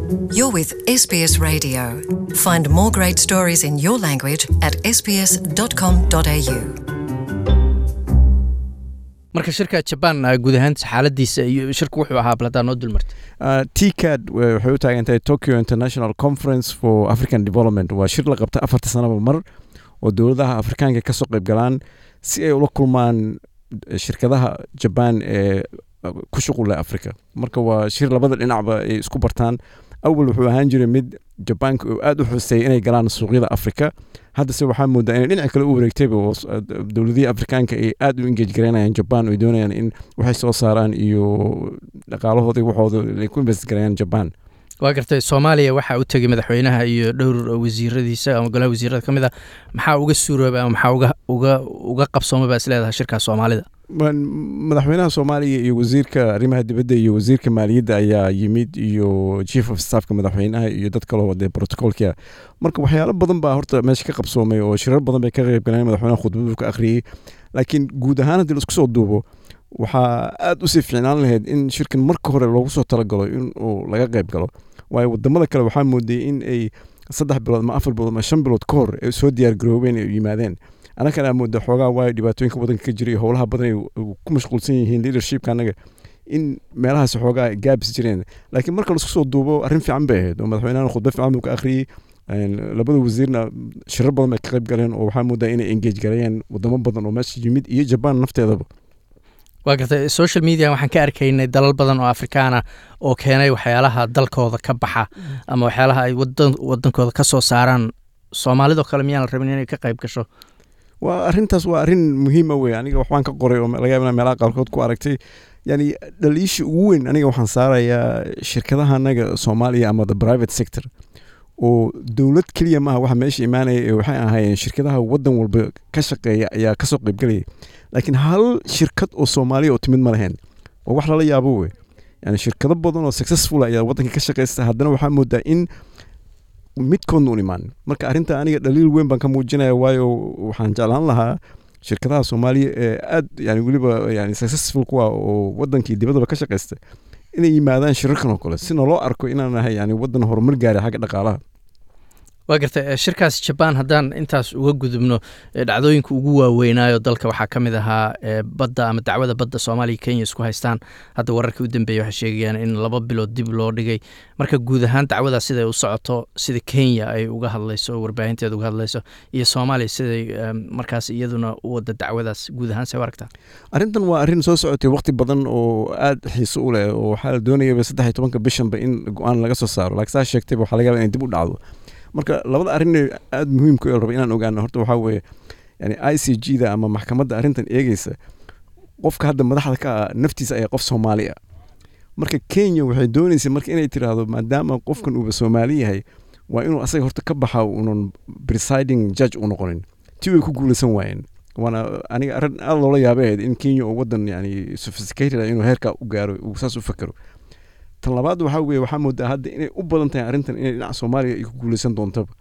You're with SBS Radio. Find more great stories in your language at sbs.com.au. marka shirka jabaan guud ahaanta xaaladiisa iyo shirku wuxuu ahaa baladaa noo dulmartay Uh, TCAD wa- waxay u taagan tahay Tokyo International Conference for African Development waa shir la qabta afarta sanaba mar oo dowladaha afrikaanka ka soo qayb galaan si ay ula kulmaan shirkadaha Japan ee uh, ku shuqul leh Afrika marka waa shir labada dhinacba ay isku bartaan awal wuxuu ahaan jiray mid jabaanka uu aad u xuseeyay inay galaan suuqyada afrika haddase waxaa moodaa inay dhinaca kale u wareegtayba oo s- uh, dowladihii afrikaanka ay aad u engage garaynayaan jaban oo ay doonayaan in waxay soo saaraan iyo dhaqaalahooda iyo waxooda ay ku invest garayaan jaban waa gartay soomaaliya waxaa u tegay madaxweynaha iyo dhowr wasiiradiisa ama golaha wasiirada ka mid a maxaa uga suurooba ama maxaa uga uga uga qabsooma baa isleedahay shirkaas soomaalida Waan- madaxweynaha soomaaliya iyo wasiirka arrimaha dibadda iyo wasiirka maaliyadda ayaa yimid iyo chief of staffka madaxweynaha iyo dad kaloo wadee protocolka marka waxyaalo badan baa horta meesha ka qabsoomay oo shirar badan bay ka qayb galeen madaxweynaha khudbadu ka akhriyey laakiin guud ahaan haddii laisku soo duubo waxaa aad usii fiicnaan lahayd in shirkan marka hore loogu soo talagalo in uu laga qayb galo waayo wadamada kale waxaa moodayay in ay saddex bilood ama afar bilood ama shan bilood ka hor ay soo diyaar garoobeen ay yimaadeen annagana mooda xoogaa waayo dhibaatooyinka wadanka ka jira iyo howlaha badan ay ku mashquulsan yihiin leadershipka annaga in meelahaas xoogaa gaabis jireen laakiin marka laisku soo duubo arrin fiican bay ahayd oo madaxweynahan khudba fiican buu ka akhriyey een, labada wasiirna shirar badan bay ka qayb galeen oo waxaa moodaa inay engage gareeyeen wadamo badan oo meesha yimid iyo jabaan nafteedaba waa gartay social media waxaan ka arkaynay dalal badan oo afrikaana oo keenay waxyaalaha dalkooda ka baxa ama waxyaalaha ay wadan wadankooda ka soo saaraan soomaalidoo kale miyaan la rabin inay ka qayb gasho waa arrintaas waa arrin muhiima wey aniga waxbaan ka qoray oo laga yaaba inaan meelaha qaarkood ku aragtay yani dhaliisha ugu weyn aniga waxaan saarayaa shirkadaha anaga soomaaliya ama the private sector oo dowlad keliya maaha waxa meesha imaanaya ee waxay ahaayeen shirkadaha wadan walba ka shaqeeya ayaa kasoo qaybgalayay laakiin hal shirkad oo soomaaliya oo timid ma lahayn waa wax lala yaabo wey yani shirkado badan oo successful ayaa wadanka ka shaqeysta haddana waxaa moodaa in midkoodna un imaan marka arrinta aniga dhaliil weyn baan ka muujinaya waayo waxaan jeclaan lahaa shirkadaha soomaaliya ee aad yani weliba yani successful kuwa oo wadankii dibadaba ka shaqeysta inay yimaadaan shirarkan oo kale si naloo arko inaan nahay yani wadan horumar gaaray xagga dhaqaalaha waa gartay eh, shirkaas jabaan haddaan intaas uga gudubno eh, dhacdooyinka ugu waaweynaayo dalka waxaa ka mid ahaa eh, badda ama dacwada badda soomaaliya iyo kenya isku haystaan hadda wararkii u dambeeyey waxay sheegayaan in laba bilood dib loo dhigay marka guud ahaan dacwadaas siday u socoto sida kenya ay uga hadlayso oo warbaahinteeda uga hadlayso iyo soomaaliya siday eh, markaas iyaduna u wada dacwadaas guud ahaan see u aragtaa arrintan waa arrin soo socotay waqti badan oo aad xiiso u leh oo waxaa la doonayaba saddex iyo tobanka bishanba in go-aan laga soo saaro laakiin saa sheegtayba waxaa laga yaaba inay dib u dhacdo marka labada arrin ee aad muhiimka u raba inaan ogaano horta waxaa weeye yani i c g da ama maxkamadda arrintan eegeysa qofka hadda madaxda ka ah naftiisa ayaa qof soomaali ah marka kenya waxay doonaysa marka inay tiraahdo maadaama qofkan uuba soomaali yahay waa inuu asaga horta ka baxa unan presiding judge u noqonin ti way ku guulaysan waayeen waana aniga arrin aad loola yaabay ahayd in kenya oo wadan yani sophisticated ah inuu heerkaa u gaaro uu saas u fakero tan labaad waxaa weeye waxaa moodaa hadda inay u badan tahay arrintan inay dhinaca soomaaliya ay ku guulaysan doontaba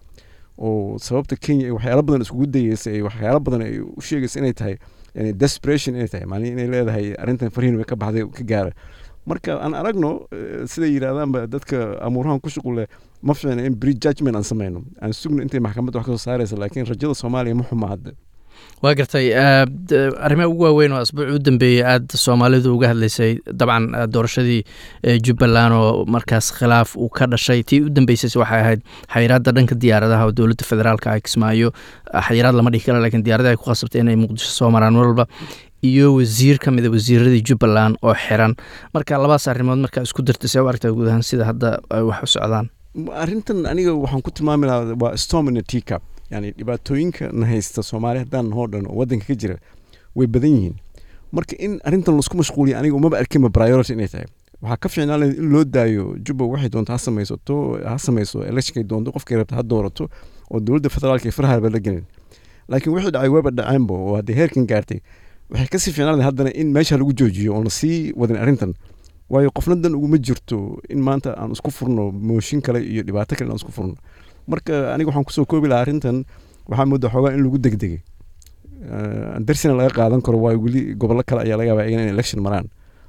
oo sababta kenya ay waxyaalo badan iskugu dayeysa ay waxyaalo badan ay u sheegaysa inay tahay yani desperation inay tahay maalin inay leedahay arrintan farihin way ka baxday ka gaara marka aan aragno eh, siday yidhahdaanba dadka amuurahan ku shuqul leh ma fiicna in pre judgment aan sameyno aan sugno intay maxkamadda wax ka soo saaraysa laakiin rajada soomaaliya ma xuma hadda waa gartay eh, d- arrimaha ugu waaweyn oo asbuuc u dambeeyey aada soomaalidu uga hadlaysay dabcan eh, doorashadii eh, jubbaland oo markaas khilaaf uu ka dhashay tii u dambeysay waxay ahayd xayiraadda dhanka diyaaradaha oo dowladda federaalka ay kismaayo ah, xayiraad lama dhihi kara lakiin diyaaradaha ay ku khasabtay inay muqdisho soo maraan mar walba iyo wasiir ka mida wasiiradii jubbaland oo xiran marka labadaas arrimood markaa isku dartay see u aragtaa guud ahaan sida hadda ay wax u socdaan arrintan aniga waxaan ku tilmaami lahaa waa storm in a teacup yani dhibaatooyinka na haysta soomaaliya haddaan hoo dhan oo waddanka ka jira way badan yihiin marka in arrintan laisku mashquuliya aniga umaba arkinba priority inay tahay waxaa ka fiicnaan lahayd in loo daayo jubba waxay doonto ha samaysato ha samayso electionkay doonto qofkay rabta ha doorato oo dowladda federaalka ee farahaba la gelin laakiin wixii dhacay waba dhaceenba oo haddii heerkan gaartay waxay kasii fiicnaan lahayd haddana in meesha lagu joojiyo oon lasii wadin arrintan waayo qofnadan uguma jirto in maanta aan isku furno mooshin kale iyo dhibaato kale aan isku furno marka aniga waxaan kusoo koobi lahaa arrintan waxaa moodaa xoogaa in lagu degdegay darsina laga qaadan karo waayo weli gobollo kale ayaa laga yaabaa iyagana in election maraan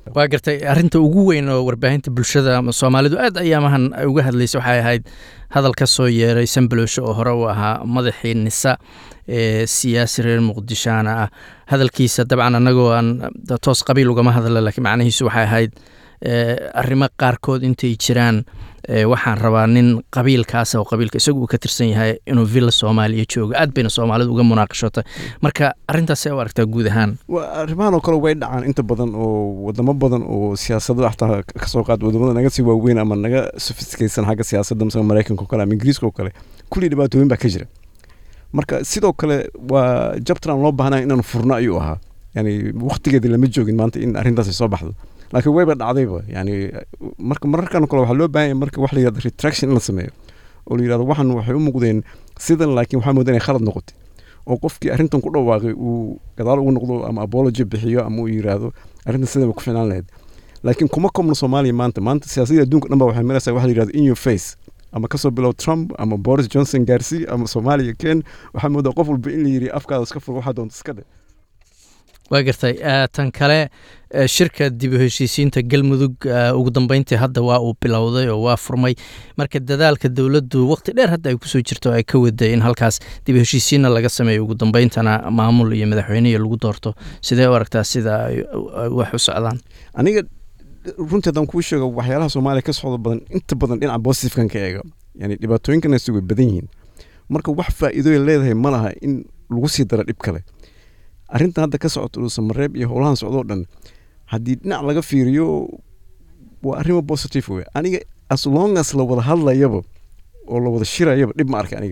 waa gartay arrinta ugu weyn oo warbaahinta bulshada ama soomaalidu aad ayaamahan ay uga hadlaysa waxay ahayd hadal ka soo yeeray sanbalowsho oo hore u ahaa madaxii nisa ee siyaasi reer muqdishaana ah hadalkiisa dabcan annagoo aan toos qabiil ugama hadla laakiin macnihiisu waxay ahayd arrimo qaarkood intay jiraan waxaan rabaa nin qabiilkaas oo qabiilka isagu uu ka tirsan yahay inuu villa soomaaliya joogo aad bayna soomaalidu uga munaaqashotay marka arrintaasee u aragtaa guud ahaan arrimahan oo kale way dhacaan inta badan oo wadamo badan oo siyaasado xataa kasoo qaad wadamada naga sii waaweyn ama naga sofistikaysan xagga siyaasadda masala maraykanka oo kale ama ingiriiska oo kale kulli dhibaatooyin baa ka jira marka sidoo kale waa jabtran loo baahnaa inaan furno ayuu ahaa yani waktigeedii lama joogin maanta in arrintaasi soo baxdo laakiin wayba dhacdayba yani marka mararkan kale waxaa loo baahan yahay marka wax la yirahdo retraction in la sameeyo oo la yirahdo waxan waxay u muuqdeen sidan laakiin waxaa moodaa inay khalad noqotay oo qofkii arrintan ku dhawaaqay uu gadaal ugu noqdo ama apology bixiyo ama uu yiraahdo arrintan sidan ku fiicnaan lahayd laakiin kuma komno soomaaliya maanta maanta siyaasadda adduunka dhan ba waxay maraysaa waxa la yirahdo in your face ama kasoo bilow trump ama boris johnson gaarsii ama soomaaliya ken waxaa moodaa qof walba in la yiri afkaada iska fur waxaa doonta iska dhe waa gartay tan kale shirka dib u heshiisiinta galmudug ugu dambeyntii hadda waa uu bilowday oo waa furmay marka dadaalka dowladdu waqti dheer hadda ay kusoo jirto ay ka waday in halkaas dib u heshiisiinna laga sameeyo ugu dambeyntana maamul iyo madaxweyne iyo lagu doorto sidee u aragtaa sida ay wax u socdaan aniga runtii haddaan kuu sheego waxyaalaha soomaaliya ka socda badan inta badan dhinaca positifkan ka eega yani dhibaatooyinkanasi way badan yihiin marka wax faa'iidooya leedahay ma laha in lagu sii daro dhib kale arrintan hadda ka socoto dhuusamareeb iyo howlahan socdoo dhan haddii dhinac laga fiiriyo waa arrimo positive wey aniga as long as la wada hadlayaba oo la wada shirayaba dhib ma arka aniga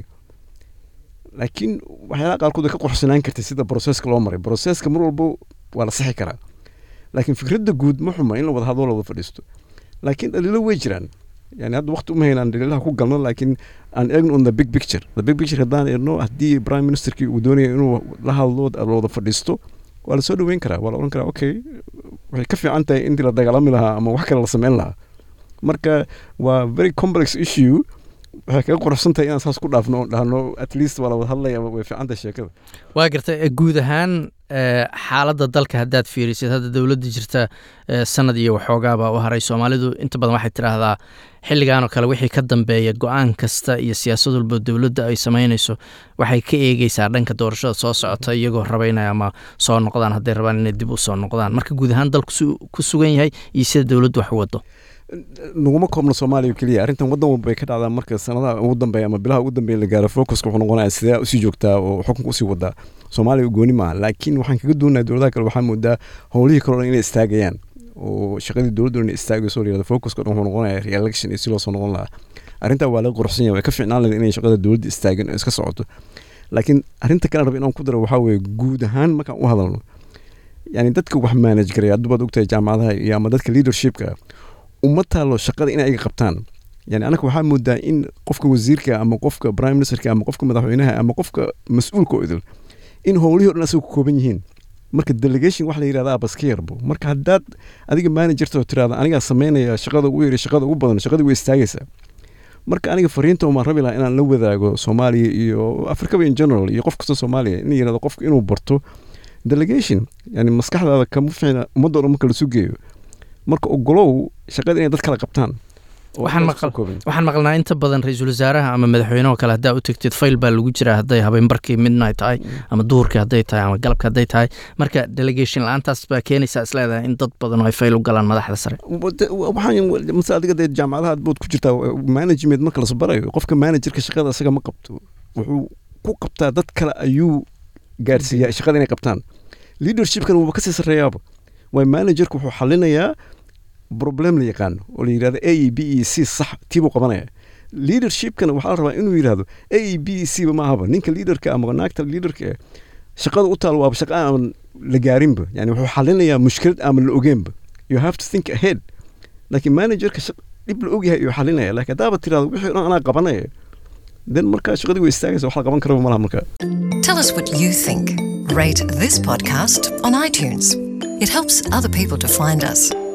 laakiin waxyaalaha qaarkood way ka qorxsanaan kartay sida broseska loo maray broseska mar walba waa la sixi karaa laakiin fikradda guud ma xuma in la wada hadlo la wada fadhiisto laakiin dhaliilo way jiraan yani hadda waqti uma haynaan dhaliilaha ku galno laakiin aan eegno on the big picture the big picture haddaan eegno haddii prime ministerkii uu doonaya inuu la hadlo la wada fadhiisto waa la soo dhoweyn karaa waa la odhan karaa okay waxay ka fiican tahay intii la dagaalami lahaa ama wax kale la sameyn lahaa marka waa very complex issue waxay kaga quruxsan tahay inaan saas ku dhaafno oon dhahno at least waa la wada hadlaya way fiican tahay sheekada waa gartay guud ahaan xaaladda dalka haddaad fiirisid hadda dowladda jirta sanad iyo waxoogaaba u haray soomaalidu inta badan waxay tidhaahdaa xilligan oo kale wixii ka dambeeya go-aan kasta iyo siyaasad walba dowladda ay samaynayso waxay ka eegeysaa dhanka doorashada soo socota iyagoo rabaynaya ama soo noqdaan hadday rabaan inay dib u soo noqdaan marka guud ahaan dalku ku sugan yahay iyo sida dowladdu wax u wado naguma koobno soomaaliya keliya arrintan waddan walba ay ka dhacdaa marka sanadaha ugu dambeeya ama bilaha ugu dambeeya la gaaro focuska wuxuu noqonaya sidee usii joogtaa oo xukunka usii wadaa soomaaliya gooni maaha laakiin waxaan kaga doonaya dowladaha kale waxaa moodaa howlihii kale o dhan inay istaagayaan oo shaqadii dowladdu inay istaagayso la yirahdo focuska dhan wuxuu noqonaya re-election iyo si loo soo noqon lahaa arrintaa waa laga quruxsan yahay way ka fiicnaan lahayd inay shaqada dowladda istaagin oo iska socoto laakiin arrinta kale raba inaan ku daro waxaa weeye guud ahaan markaan u hadalno yani dadka wax manage garaya haddu baad ogtahay jaamacadaha iyo ama dadka leadershipka uma taalo shaqada inay iga qabtaan yani anaka waxaa moodaa in qofka wasiirka ama qofka prime ministerka ama qofka madaxweynaha ama qofka mas-uulka oo idil in howlihii o dhan asaga ku kooban yihiin marka delegation wax la yirahdaa baska yarbo marka haddaad adiga managerta oo tirahda anigaa sameynaya shaqada ugu yari shaqada ugu badan shaqadii way istaagaysaa marka aniga fariinta umaan rabi lahaa inaan la wadaago soomaaliya iyo africaba in general iyo qof kasta soomaaliya in yirahdo qofka inuu barto delegation yani maskaxdaada kama fiicna ummadda o dhan marka lasu geeyo marka ogolow shaqada inay dad kala qabtaan waxaan maqlnaa inta badan ra-iisul wasaaraha ama madaxweyneho kale haddaa u tegtid fayl baa lagu jiraa hadday habeenbarkii midnight tahay ama duhurkii hadday tahay ama galabka hadday tahay marka delegation la-aantaas baa keenaysaa isleedahay in dad badan ay fayl u galaan madaxda sare mase adiga dee jaamacadaha bood ku jirtaa management marka las barayo qofka managerka shaqada isaga ma qabto wuxuu ku qabtaa dad kale ayuu gaarsiiyaa shaqada inay qabtaan leadershipkan wuuba kasii sarreeyaaba waay managerka wuxuu xalinayaa problem la yaqaano oo la yirahdo a e b e c sax tiibuu qabanaya leadershipkana waxaa la rabaa inuu yidhahdo a e b e c ba ma ahaba ninka leaderka ama naagta leaderka shaqada u taal waaba shaqa aan la gaarinba yani wuxuu xalinayaa mushkilad aan la ogeenba you have to think ahead laakiin managerka dhib la ogyahay ayuu xalinaya laakiin haddaaba tirahdo wixii dhan anaa qabanaya then markaa shaqadii way istaagaysa wax la qaban karaba malaha markaa Tell us what you think. Rate this podcast on iTunes. It helps other people to find us.